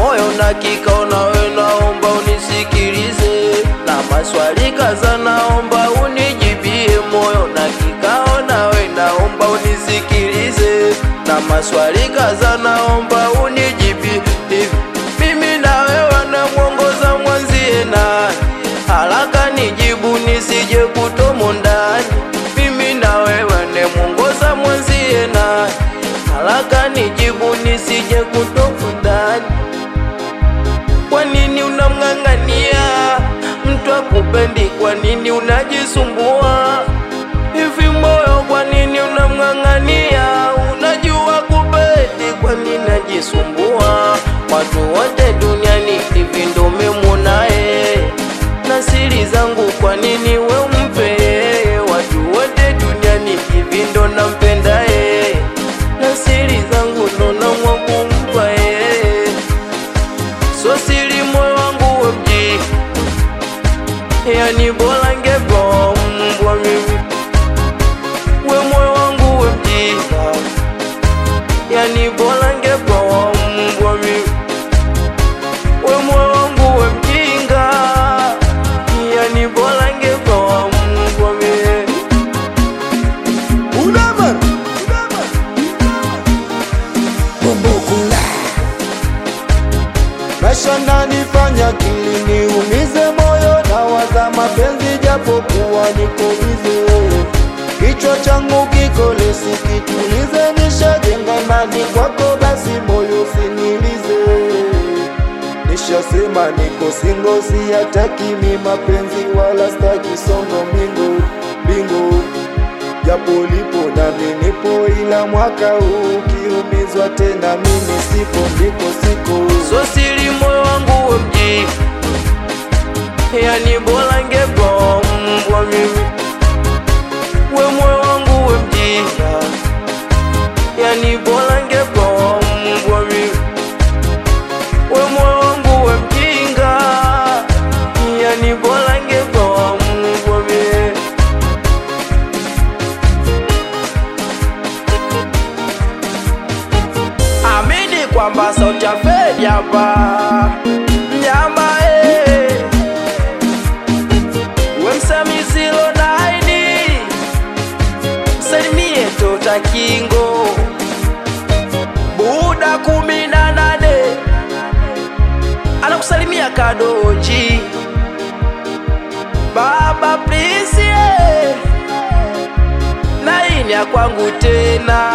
moyo na kikao nawe, naomba unisikilize na maswali kaza, naomba unijibie. Moyo na kikao nawe, naomba unisikilize na maswali kaza, naomba unijibie. Hivi mimi na wewe namwongoza mwenzie nani? Haraka nijibu nisije kutomo ndani. Mimi na wewe nemwongoza mwenzie nani? Haraka nijibu nisije kutomo ndani. Kwa nini unamng'ang'ania mtu akupendi? Kwa nini unajisumbua hivi moyo? Kwa nini unamng'ang'ania? Unajua kupendi, kwa nini najisumbua? Watu wote duniani hivi ndo memunaye na siri zangu, kwa nini we umpe? Watu wote duniani hivi ndo nampendaye na siri zangu ndo namwa kumpa yeye so siri moyo wangu we mji, yani bora ngebombwa mimi we moyo wangu we mjinga, yani bora ngebombwa mimi we moyo wangu we mjinga, yani bora ngebombwa mimi Unaman Bumbukula Maisha nanifanya kilini umize moyo na waza mapenzi japokuwa niko bize Kichwa changu kiko lesi kitulize nishajenga imani kwako basi moyo sinilize Nishasema niko singo siyataki mi mapenzi wala staki songo mingo bingo japo lipo nami nipo, ila mwaka huu ukiumizwa tena mimi sipo, ndiko siko. so siri moyo wangu we mji, yani bora ngebombwa mimi we moyo wangu we mjinga, yani bora ngebombwa mimi we moyo wangu we mjinga, yani bora ngebombwa mimi Amini kwamba sauti ya Fedi hapa mnyamba eh. We msamizilo naini msalimie tota kingo buda kumi na nane anakusalimia kadoji baba please eh. naini ya kwangu tena